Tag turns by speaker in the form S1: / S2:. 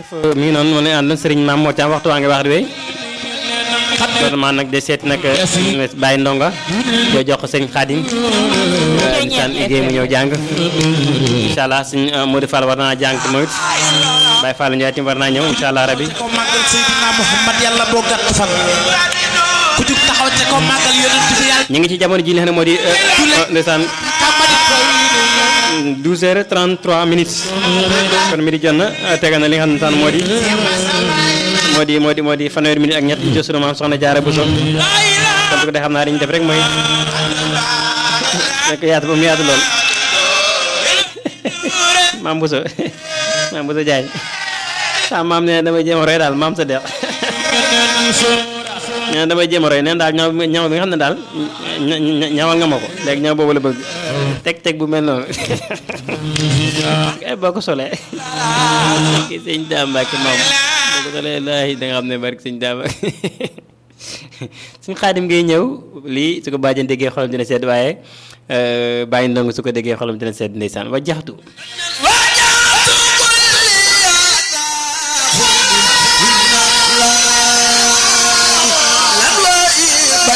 S1: jërëjëf mi ngi noonu ma ne ànd Serigne Mame Mor Thiam waxtu waa ngi wax di wéy gouvernement nag de seet nag bàyyi ndonga yoo jox ko sëñ Xaadim insaan liggéey mu ñëw jàng incha allah suñ Modou Fall war naa jàng moom it Baye Fall Ndiaye tim war naa ñëw incha allah rabi
S2: ko màggal Seydina Muhammad yàlla boo gàtt fan ku jug taxaw te ko màggal yonent bi yàlla
S1: ñu ngi ci jamono ji li xam ne moo di ndeysaan 12 heures 33 minutes kon mi di jot na tegal na li nga xam ne moo di moo di moo di moo di fanweeri minute ak ñett ci sunu maam soxna Jaara Buso kon su ko dee xam naa dañu def rek mooy nekk yaatu ba mu yaatu lool maam Buso maam Buso Jaay sa maam nee damay jéem a roy daal maam sa deex nee na damay jéem a roy neen daal ñaw ñaw bi nga xam ne daal ñawal nga ma ko léegi ñaw boobu la bëgg teg teg bu mel noonu kay boo ko solee ki sëñ Daam Mbàkke moom boo ko solee laahi da nga xam ne barke sëñ Daam suñ xaadim ngay ñëw lii su ko bàjjen déggee xolam dina sedd waaye bàyyi ndong su ko déggee xolam dina sedd ndeysaan wa jaxtu